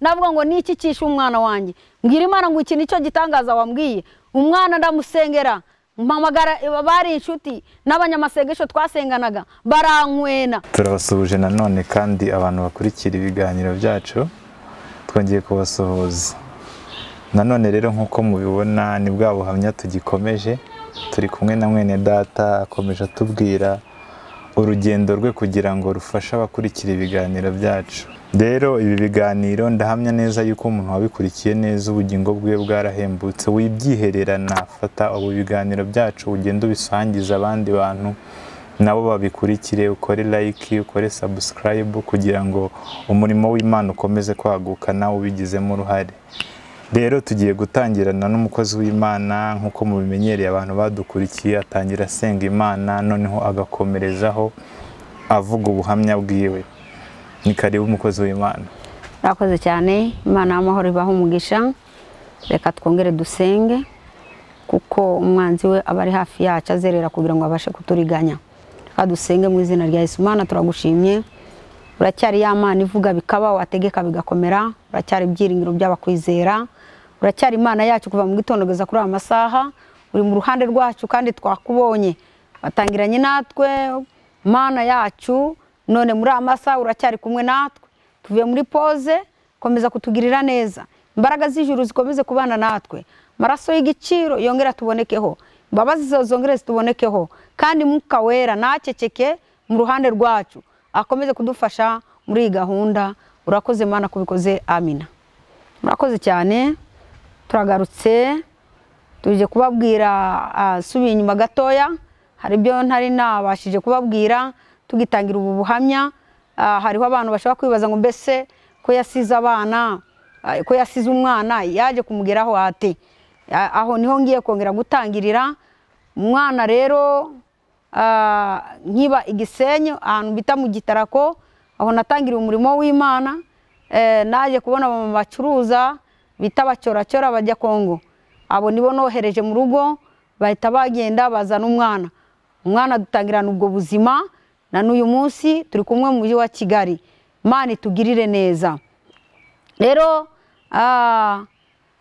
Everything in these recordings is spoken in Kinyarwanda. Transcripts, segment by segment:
ndavuga ngo ni iki cyishe umwana wanjye mbwira imana ngo iki ni cyo gitangaza wambwiye umwana ndamusengera mpamagara bari inshuti n'abanyamasengesho twasenganaga barankwena turabasuhuje nanone kandi abantu bakurikira ibiganiro byacu twongeye kubasuhuza nanone rero nk'uko mubibona ni bwa buhamya tugikomeje turi kumwe na mwene data akomeje atubwira urugendo rwe kugira ngo rufashe abakurikira ibiganiro byacu rero ibi biganiro ndahamya neza yuko umuntu wabikurikiye neza ubugingo bwe bwarahembutse wibyihererana fata ubu biganiro byacu ugende ubisangiza abandi bantu nabo babikurikire ukore like ukore subscribe kugira ngo umurimo w'imana ukomeze kwaguka nawe ubigizemo uruhare rero tugiye gutangirana n'umukozi w'imana nk'uko mubimenyereye abantu badukurikiye atangira asenga imana noneho agakomerezaho avuga ubuhamya bwiwe ni karibu umukozi w'imana murakoze cyane imana y'amahoro ibaha umugisha reka twongere dusenge kuko umwanzi we aba ari hafi yacu azerera kugira ngo abashe kuturiganya reka dusenge mu izina rya Yesu imana turagushimye uracyari ya mana ivuga bikaba wategeka bigakomera uracyari ibyiringiro by'abakwizera uracyari imana yacu kuva mu gitondo kugeza kuri aya masaha uri mu ruhande rwacu kandi twakubonye watangiranye natwe mana yacu none muri aya masaha uracyari kumwe natwe tuvuye muri poze komeza kutugirira neza imbaraga z'ijuru zikomeze kubana natwe amaraso y'igiciro yongera tubonekeho imbabazi zawe zongere zitubonekeho kandi mwuka wera ntakekeke mu ruhande rwacu akomeze kudufasha muri iyi gahunda urakoze mana kubikoze amina murakoze cyane turagarutse tuje kubabwira asubiye inyuma gatoya hari ibyo ntari nabashije kubabwira tugitangira ubu buhamya hariho abantu bashobora kwibaza ngo mbese ko yasize abana ko yasize umwana yaje kumugeraho ate aho niho ngiye kongera gutangirira umwana rero nkiba igisenyi ahantu bita mu gitarako aho natangiriye umurimo w'imana naje kubona abantu bacuruza bita abacoracora bajya kongo abo nibo nohereje mu rugo bahita bagenda bazana umwana umwana dutangirana ubwo buzima na n'uyu munsi turi kumwe mu mujyi wa kigali imana itugirire neza rero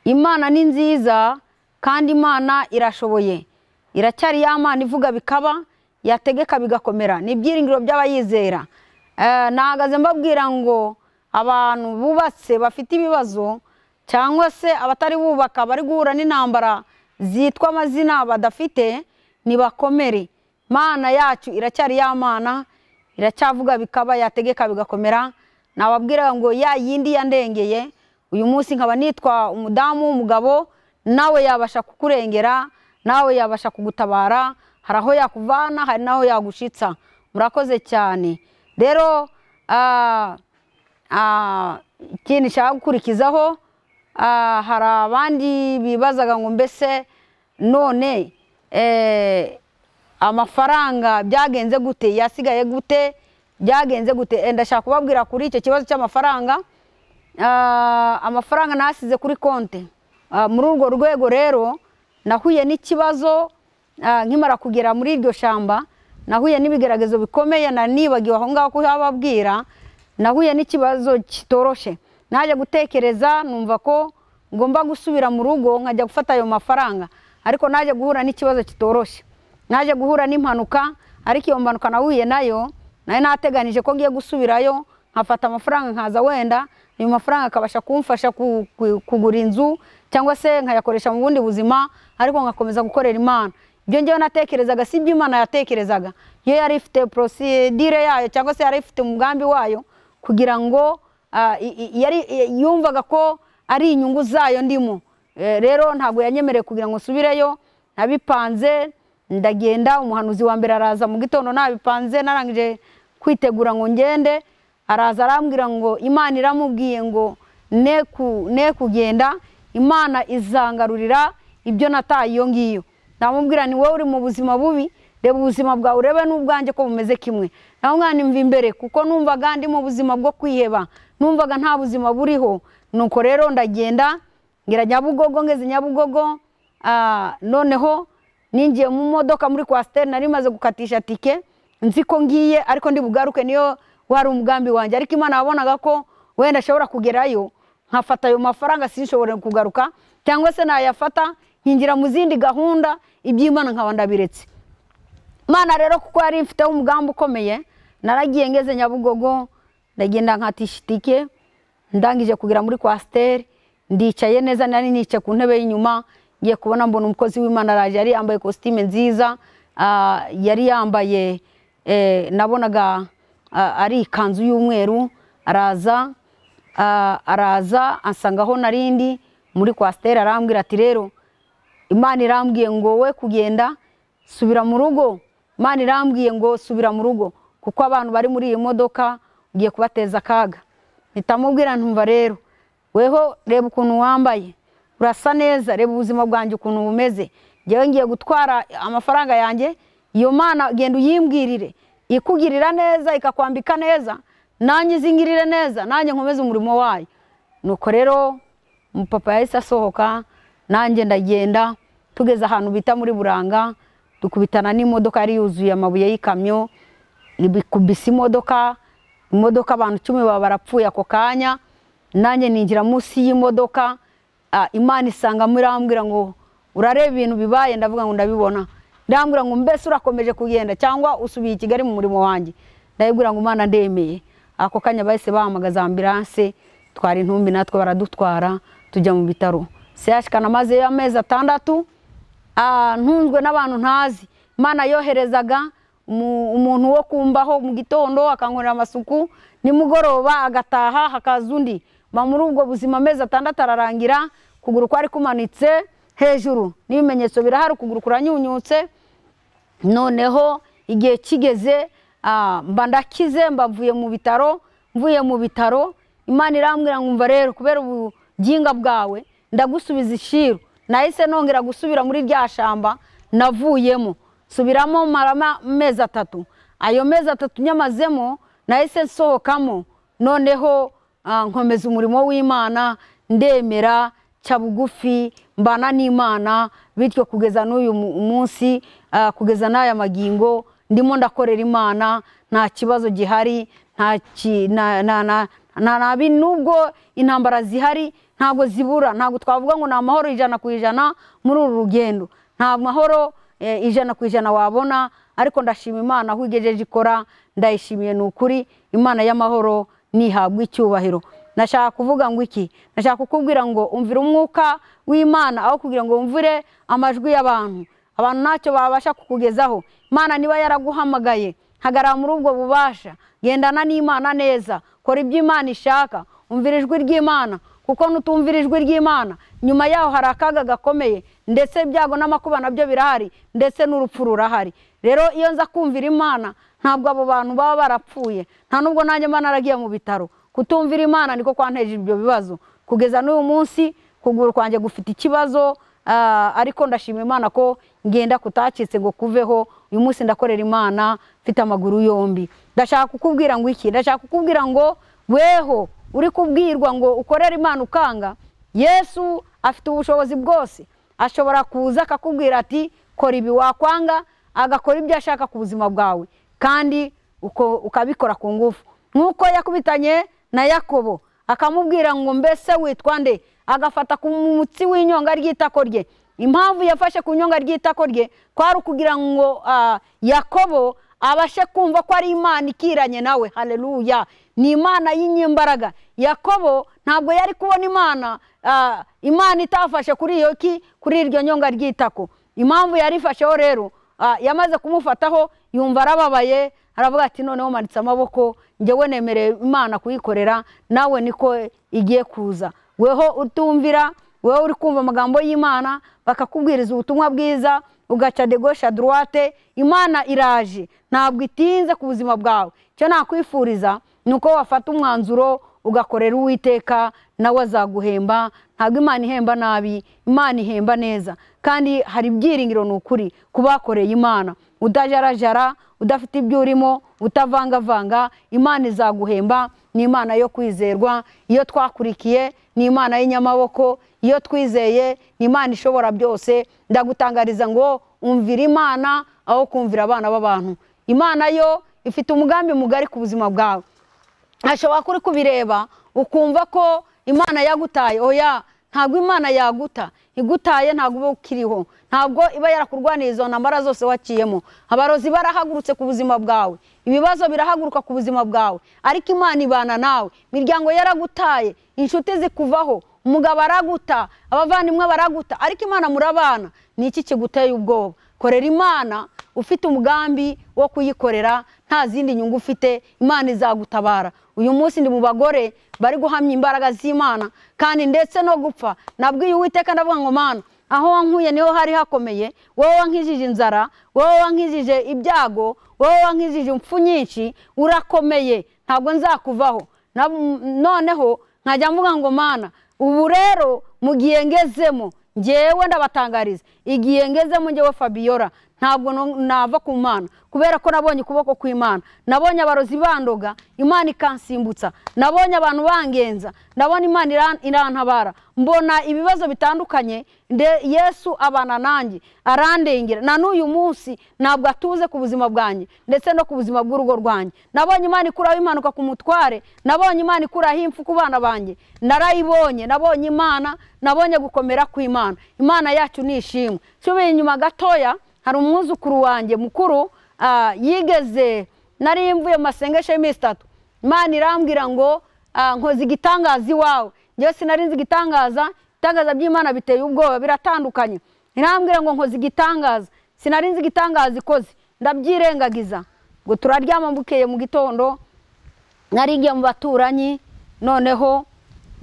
imana ni nziza kandi imana irashoboye iracyari ya mana ivuga bikaba yategeka bigakomera ni ibyiringiro by'abayizera nahagaze mbabwira ngo abantu bubatse bafite ibibazo cyangwa se abatari bubaka bari guhura n'intambara zitwa amazina badafite ntibakomere mana yacu iracyari ya mana iracyavuga bikaba yategeka bigakomera nababwira ngo ya yindi yandengeye uyu munsi nkaba nitwa umudamu w'umugabo nawe yabasha kukurengera nawe yabasha kugutabara hari aho yakuvana hari n'aho yagushitsa murakoze cyane rero ikintu nshaka gukurikizaho hari abandi bibazaga ngo mbese none amafaranga byagenze gute yasigaye gute byagenze gute ndashaka kubabwira kuri icyo kibazo cy'amafaranga amafaranga nasize kuri konti muri urwo rwego rero nahuye n'ikibazo nkimara kugera muri iryo shyamba nahuye n'ibigeragezo bikomeye nibagiwe aho ngaho kuhababwira nahuye n'ikibazo kitoroshye najya gutekereza numva ko ngomba gusubira mu rugo nkajya gufata ayo mafaranga ariko najya guhura n'ikibazo kitoroshye naje guhura n'impanuka ariko iyo mpanuka nahuye nayo nayo nateganije ko ngiye gusubirayo nkafata amafaranga nkaza wenda ayo mafaranga akabasha kumfasha kugura inzu cyangwa se nkayakoresha mu bundi buzima ariko ngakomeza gukorera imana ibyo ngewe natekerezaga si ibyo imana yatekerezaga iyo yari ifite porosidire yayo cyangwa se yari ifite umugambi wayo kugira ngo yumvaga ko ari inyungu zayo ndimo rero ntabwo yanyemereye kugira ngo nsubireyo nabipanze ndagenda umuhanuzi wa mbere araza mu gitondo nabipanze narangije kwitegura ngo ngende araza arambwira ngo imana iramubwiye ngo ne kugenda imana izangarurira ibyo nataye iyo ngiyo namubwira ni wowe uri mu buzima bubi reba ubuzima bwawe urebe n'ubwanjye ko bumeze kimwe nawe mwana imva imbere kuko numvaga ndi mu buzima bwo kwiheba numvaga nta buzima buriho nuko rero ndagenda ngira nyabugogo ngeze nyabugogo noneho ninjiye mu modoka muri kwasiteri nari maze gukatisha tike nzi ko ngiye ariko ndi bugaruke niyo wari umugambi wanjye ariko imana wabonaga ko wenda ashobora kugerayo nkafata ayo mafaranga sinshobore kugaruka cyangwa se nayafata nkinjira mu zindi gahunda iby'imana nkaba ndabiretse imana rero kuko yari ifiteho umugambi ukomeye naragiye ngeze nyabugogo ndagenda nkatishitike ndangije kugera muri kwasiteri ndicaye neza nari nicaye ku ntebe y'inyuma ngiye kubona mbona umukozi w'imana araje yari yambaye kositime nziza ah, yari yambaye eh, nabonaga ah, ari ikanzu y'umweru araza ah, araza ansangaho narindi muri kwasiteri arambwira ati rero imana irambwiye ngo wowe kugenda subira mu rugo imana irambwiye ngo subira mu rugo kuko abantu bari muri iyi modoka ugiye kubateza akaga nitamubwira ntumva rero weho reba ukuntu wambaye urasa neza reba ubuzima bwanjye ukuntu bumeze ngewe ngiye gutwara amafaranga yanjye iyo mana genda uyimbwirire ikugirira neza ikakwambika neza nanjye izingirire neza nanjye nkomeze umurimo wayo nuko rero umupapa yahise asohoka nanjye ndagenda tugeze ahantu bita muri buranga dukubitana n'imodoka yari yuzuye amabuye y'ikamyo ibikubise imodoka imodoka abantu icumi baba barapfuye ako kanya nanjye ninjira munsi y'imodoka ah, imana isangamo irambwira ngo urareba ibintu bibaye ndavuga ngo ndabibona irambwira ngo mbese urakomeje kugenda cyangwa usubiye i kigali mu murimo wanjye ndabibwira ngo imana ndemeye ako kanya bahise bahamagaza ambilanse twara intumbi natwe baradutwara tujya mu bitaro sehashikana amazeyo amezi atandatu ah, ntunzwe n'abantu ntazi imana yoherezaga umu- umuntu wo kumbaho mu gitondo akankorera amasuku nimugoroba agataha hakaza undi ma muri ubwo buzima amezi atandatu ararangira ukuguru kwari kumanitse hejuru n'ibimenyetso birahari ukuguru kuranyunyutse noneho igihe kigeze ah, mba ndakize mba mvuye mu bitaro mvuye mu bitaro imana irambwira ngo umva rero kubera ubuginga bwawe ndagusubiza ishiru nahise nongera gusubira muri rya shamba navuyemo subiramo marama amezi atatu ayo mezi atatu nyamazemo nahise nsohokamo noneho ah, nkomeza umurimo w'imana ndemera ca bugufi mbana n'imana bityo kugeza n'uyu mu- munsi ah, kugeza n'aya magingo ndimo ndakorera imana nta kibazo gihari nta ki- na- na- na- nta nabi nubwo intambara zihari ntabwo zibura ntabwo twavuga ngo ni amahoro ijana ku ijana muri uru rugendo nta mahoro eh, ijana ku ijana wabona ariko ndashima imana aho igejeje ikora ndayishimiye ni ukuri imana y'amahoro nihabwa icyubahiro nashaka kuvuga ngo iki nashaka kukubwira ngo umvira umwuka w'imana aho kugira ngo wumvire amajwi y'abantu abantu ntacyo babasha kukugezaho imana niba yaraguhamagaye hagarara muri ubwo bubasha gendana n'imana neza kora ibyo imana ishaka umvira ijwi ry'imana kuko nutumvira ijwi ry'imana nyuma yaho hari akaga gakomeye ndetse ibyago n'amakuba nabyo birahari ndetse n'urupfu rurahari rero iyo nza kumvira imana ntabwo abo bantu baba barapfuye nta nubwo nanjye mba naragiye mu bitaro kutumvira imana niko kwanteje ibyo bibazo kugeza n'uyu munsi kuguru kwanjye gufite ikibazo ah, ariko ndashima imana ko ngenda kutakitse ngo kuveho uyu munsi ndakorera imana mfite amaguru yombi ndashaka kukubwira ngo iki ndashaka kukubwira ngo weho uri kubwirwa ngo ukorere imana ukanga yesu afite ubushobozi bwose ashobora kuza akakubwira ati kora ibi wakwanga agakora ibyo ashaka ku buzima bwawe kandi uko- ukabikora ku ngufu nk'uko yakubitanye na yakobo akamubwira ngo mbese witwa nde agafata ku mutsi w'inyonga ry'itako rye impamvu yafashe ku nyonga ry'itako rye kwari ukugira ngo ah, yakobo abashe kumva ko ari imana ikiranye nawe haleluya ni imana y'inyimbaraga yakobo ntabwo yari kubona imana ah, imana itafashe kuri iyo ki kuri iryo nyonga ry'itako impamvu yarifasheho rero ah, yamaze kumufataho yumva arababaye aravuga ati noneho manitse amaboko njyewe nemereye imana kuyikorera nawe niko igiye kuza weho utumvira weho uri kumva amagambo y'imana bakakubwiriza ubutumwa bwiza ugaca de gauche à droite imana iraje ntabwo itinze ku buzima bwawe icyo nakwifuriza ni uko wafata umwanzuro ugakorera uwiteka nawe azaguhemba ntabwo imana ihemba nabi imana ihemba neza kandi hari ibyiringiro ni ukuri ku bakoreye imana utajarajara udafite ibyo urimo utavangavanga imana izaguhemba ni imana yo kwizerwa iyo twakurikiye ni imana y'inyamaboko iyo twizeye ni imana ishobora byose ndagutangariza ngo umvira imana aho kumvira abana b'abantu imana yo ifite umugambi mugari ku buzima bwawe ashobora kuri kubireba ukumva ko imana yagutaye oya ntabwo imana yaguta igutaye ntabwo uba ukiriho ntabwo iba yarakurwaniye izo ntambara zose waciyemo abarozi barahagurutse ku buzima bwawe ibibazo birahaguruka ku buzima bwawe ariko imana ibana nawe imiryango yaragutaye inshuti zikuvaho umugabo araguta abavandimwe baraguta ariko imana murabana ni iki kiguteye ubwoba korera imana ufite umugambi wo kuyikorera nta zindi nyungu ufite imana izagutabara uyu munsi ndi mu bagore bari guhamya imbaraga z'imana kandi ndetse no gupfa nabwiye uwiteka ndavuga ngo mana aho wankuye niho hari hakomeye wowe wankijije inzara wowe wankijije ibyago wowe wankijije impfu nyinshi urakomeye ntabwo nzakuvaho Nab- noneho nkajya mvuga ngo mana ubu rero mu gihe ngezemo ngewe ndabatangariza igihe ngezemo ngewe fabiola ntabwo no- nava ku mana kubera ko nabonye ukuboko kw'imana nabonye abarozi bandoga imana ikansimbutsa nabonye abantu bangenza ndabona imana iran- irantabara mbona ibibazo bitandukanye nde- yesu abana nanjye arandengera na n'uyu munsi ntabwo atuze ku buzima bwanjye ndetse no ku buzima bw'urugo rwanjye nabonye imana ikuraho impanuka ku mutware nabonye imana ikuraho impfu ku bana banjye narayibonye nabonye imana nabonye gukomera kw'imana imana yacu ni ishimwe nsubiye inyuma gatoya hari umwuzukuru wanjye mukuru ah, yigeze nari mvuye mu masengesho y'iminsi itatu imana irambwira ngo ah, nkoze igitangaza iwawe njyewe sinari nzi igitangaza ibitangaza by'imana biteye ubwoba biratandukanye irambwira ngo nkoze igitangaza sinari nzi igitangaza ikoze ndabyirengagiza ngo turaryama bukeye mu gitondo narigiye mu baturanyi noneho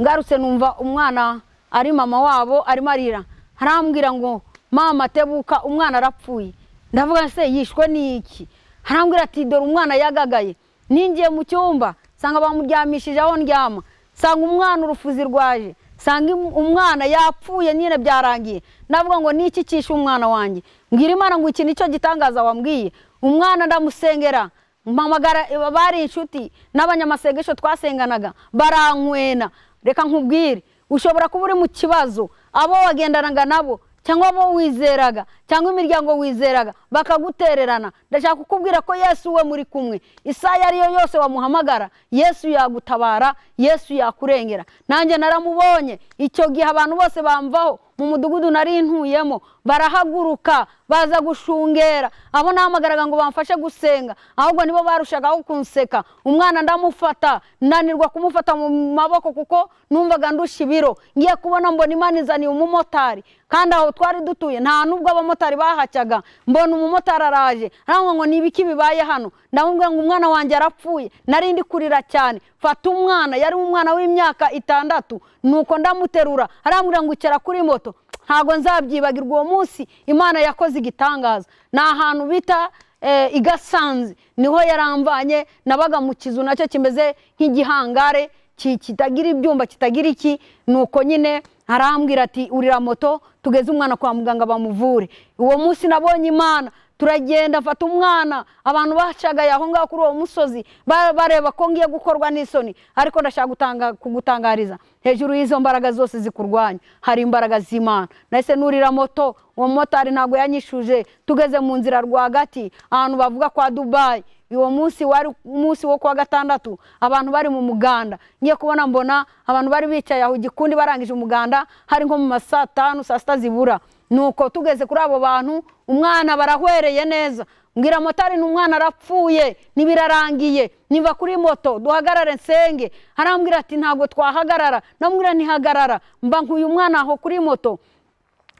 ngarutse numva umwana ari mama wabo arimo arira harambwira ngo mama tebuka umwana arapfuye ndavuga se yishwe n'iki harambwira ati dore umwana yagagaye ninjiye mu cyumba nsanga bamuryamishije aho ndyama nsanga umwana urufuzi rwaje nsanga im- umwana yapfuye nyine byarangiye ndavuga ngo niki cyishe umwana wanjye mbwira imana ngo iki nicyo gitangaza wambwiye umwana ndamusengera mpamagara bari inshuti n'abanyamasengesho twasenganaga barankwena reka nkubwire ushobora kuba uri mu kibazo abo wagendanaga nabo cyangwa abo wizeraga cyangwa imiryango wizeraga bakagutererana ndashaka kukubwira ko yesu we muri kumwe isaha iyo ari yo yose wamuhamagara yesu yagutabara yesu yakurengera nanjye naramubonye icyo gihe abantu bose bamvaho mu mudugudu nari ntuyemo barahaguruka baza gushungera abo nahamagaraga ngo bamfashe gusenga ahubwo nibo barushagaho kunseka umwana ndamufata nanirwa kumufata mu maboko kuko numvaga ndushya ibiro ngiye kubona mbona imana izaniye umumotari kandi aho twari dutuye nta nubwo abamotari bahacyaga mbona umumotari araje arangwa ngo ni ibiki bibaye hano ndamubwira ngo umwana wanjye arapfuye nari ndi kurira cyane fata umwana yari umwana w'imyaka itandatu nuko ndamuterura arambwira ngo icara kuri moto ntabwo nzabyibagirwa uwo munsi imana yakoze igitangaza ni ahantu bita eh, i gasanze niho yaramvanye nabaga mu kizu nacyo kimeze nk'igihangare ki- kitagira ibyumba kitagira iki nuko nyine arambwira ati urira moto tugeze umwana kwa muganga bamuvure uwo munsi nabonye imana turagenda mfata umwana abantu bacagaye aho ngaho kuri uwo musozi ba- bareba ko ngiye gukorwa n'isoni ariko ndashaka gutanga- kugutangariza hejuru y'izo mbaraga zose zikurwanya hari imbaraga z'imana nahise nurira moto uwo motari ntabwo yanyishuje tugeze mu nzira rwagati ahantu bavuga kwa dubayi uwo munsi wari umunsi wo kuwa gatandatu abantu bari mu muganda ngiye kubona mbona abantu bari bicaye aho igikundi barangije umuganda hari nko mu ma saa tanu saa sita zibura nuko tugeze kuri abo bantu umwana barahwereye neza mbwira motari ni umwana arapfuye ntibirarangiye niba kuri moto duhagarare nsenge arambwira ati ntabwo twahagarara ndamubwira ntihagarara mba nkuye umwana aho kuri moto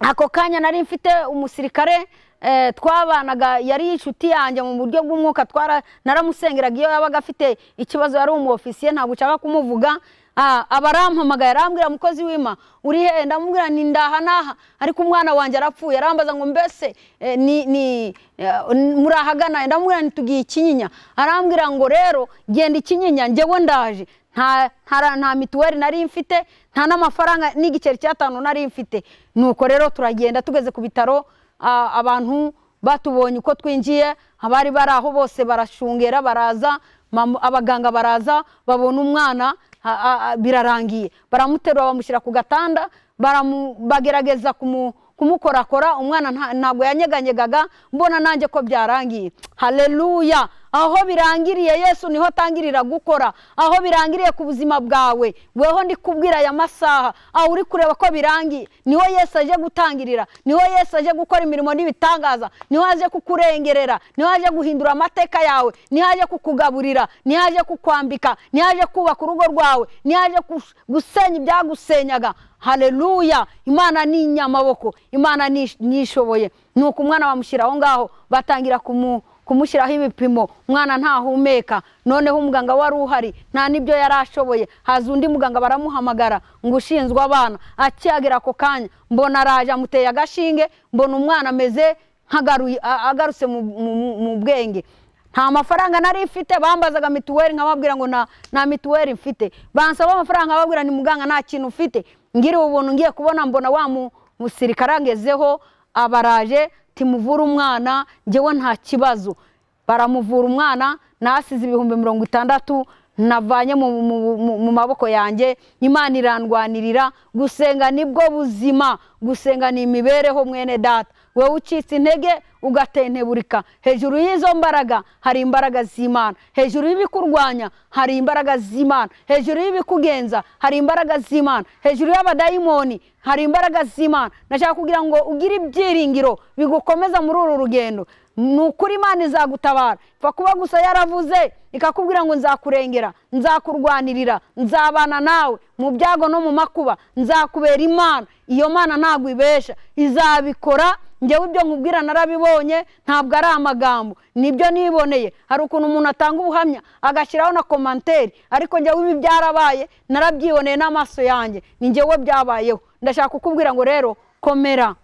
ako kanya nari mfite umusirikare eh, twabanaga yari inshuti yanjye mu buryo bw'umwuka twara naramusengeraga iyo yabaga afite ikibazo yari umwofisiye ntabwo ushaka kumuvuga Ah, aba arampamagaye arambwira mukozi w'ima uri he ndamubwira ni ndaha n'aha ariko umwana wanjye arapfuye arambaza ngo mbese eh, ni, ni eh, murahagana ndamubwira nti tugiye ikinyinya arambwira ngo rero genda ikinyinya njyewe ndaje nta nta- nta mituweli nari mfite nta n'amafaranga n'igiceri cy'atanu nari mfite nuko rero turagenda tugeze ku bitaro ah, abantu batubonye uko twinjiye abari bari aho bose barashungera baraza mama- abaganga baraza babona umwana a- a- a- birarangiye baramuterura bamushyira ku gatanda baramu- bagerageza kumu kumukorakora umwana nta- ntabwo yanyeganyegaga mbona nanjye ko byarangiye haleluya aho birangiriye yesu niho atangirira gukora aho birangiriye ku buzima bwawe weho ndi kubwira aya masaha aho uri kureba ko birangiye niho yesu aje gutangirira niho yesu aje gukora imirimo n'ibitangaza niho aje kukurengerera niho aje guhindura amateka yawe niho aje kukugaburira niho aje kukwambika niho aje kubaka urugo rwawe niho aje kus- gusenya ibyagusenyaga haleluya imana ni inyamaboko imana ni ish- ni ishoboye nuko umwana bamushyira aho ngaho batangira kumu kumushyiraho ibipimo umwana ntahumeka noneho umuganga wari uhari nta n'ibyo yari ashoboye haza undi muganga baramuhamagara ngo ushinzwe abana akihagera ako kanya mbona araje amuteye agashinge mbona umwana ameze nk'agaruye- a- agarutse mu- mu- mu bwenge nta mafaranga nari mfite bambazaga mituweli nkababwira ngo nta nta mituweli mfite bansaba amafaranga nkababwira ni muganga nta kintu mfite ngiriwe ubuntu ngiye kubona mbona wa mu- musirikare angezeho abaraje timuvura umwana ngewe nta kibazo baramuvura umwana nasize ibihumbi mirongo itandatu navanye mu, mu, mu, mu maboko yanjye imana irandwanirira gusenga nibwo buzima gusenga ni imibereho mwene data wowe ucitse intege ugatenteburika hejuru y'izo mbaraga hari imbaraga z'imana hejuru y'ibikurwanya hari imbaraga z'imana hejuru y'ibikugenza hari imbaraga z'imana hejuru y'abadayimoni hari imbaraga z'imana nashaka kugira ngo ugire ibyiringiro bigukomeza muri uru rugendo ni ukuri imana izagutabara ipfa kuba gusa yaravuze ikakubwira ngo nzakurengera nzakurwanirira nzabana nawe mu byago no mu makuba nzakubera imana iyo mana ntabwo ibesha izabikora ngewe ibyo nkubwira narabibonye ntabwo ari amagambo nibyo niboneye hari ukuntu umuntu atanga ubuhamya agashyiraho na komanteri ariko ngewe ibi byarabaye narabyiboneye n'amaso yanjye ni ngewe byabayeho ndashaka kukubwira ngo rero komera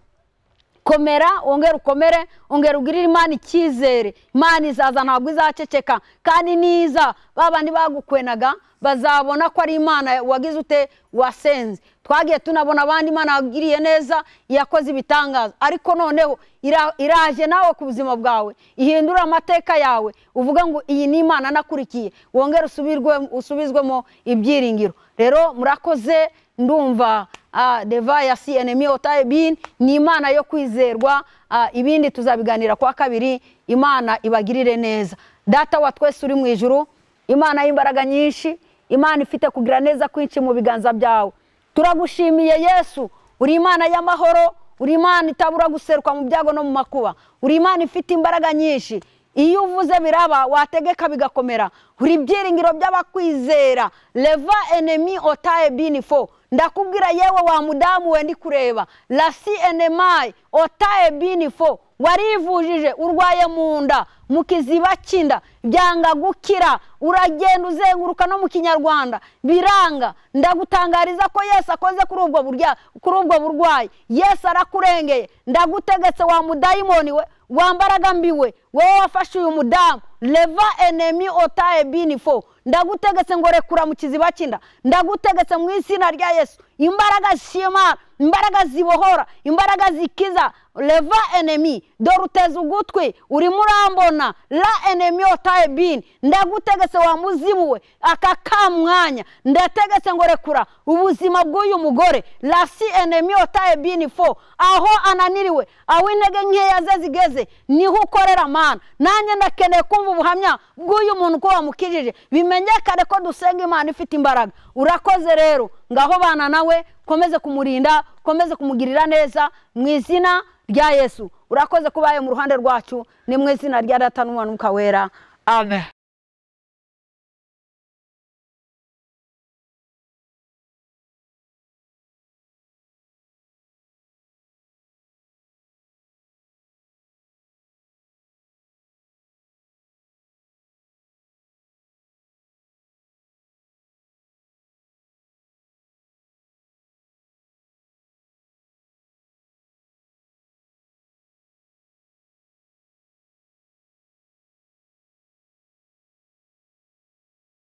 komera wongere ukomere wongere ugirire imana icyizere imana izaza ntabwo izaceceka kandi niza ba bandi bagukwenaga bazabona ko ari imana wagize ute wasenze twagiye tunabona abandi imana yagiriye neza yakoze ibitangaza ariko noneho ira- iraje nawe ku buzima bwawe ihindura amateka yawe uvuga ngo iyi ni imana nakurikiye wongere usubirwe- usubizwemo ibyiringiro rero murakoze ndumva ah, deva ya cnm otayebin ni imana yo kwizerwa ah, ibindi tuzabiganira kwa kabiri imana ibagirire neza data wa twese uri mu ijuru imana y'imbaraga nyinshi imana ifite kugira neza kwinshi mu biganza byawe turagushimiye yesu uri imana y'amahoro uri imana itabura guseruka mu byago no mu makuba uri imana ifite imbaraga nyinshi iyo uvuze biraba wategeka bigakomera uri ibyiringiro by'abakwizera leva enemi otaye binifo ndakubwira yewe wa mudamu we ndi kureba lasi enemayi otaye binifo warivujije urwaye mu nda mu kiziba cy'inda byanga gukira uragenda uzenguruka no mu kinyarwanda biranga ndagutangariza ko yesu akoze kuri ubwo burya kuri ubwo burwayi yesu arakurengeye ndagutegetse wa mudayimoni we wa mbaraga mbi we wowe wafashe uyu mudamu leva enemi otaye binifo ndagutegetse ngo rekura mu kiziba cy'inda ndagutegetse mu izina rya yesu imbaraga zishimana imbaraga zibohora imbaraga zikiza leva enemi dore uteze ugutwi urimo urambona la enemi otaye bini ndagutegetse wa muzimu we aka ka mwanya ndategetse ngo rekura ubuzima bw'uyu mugore lasi enemi otaye bini fo aho ananiriwe aho intege nkeya ze zigeze niho ukorera mana nanjye ndakeneye kumva ubuhamya bw'uyu muntu ko wamukijije bimenyekane ko dusenga imana ifite imbaraga urakoze rero ngaho bana nawe ukomeze kumurinda ukomeze kumugirira neza mu izina rya yesu urakoze kuba mu ruhande rwacu ni mu izina rya data n'umwana w'umwuka wera amen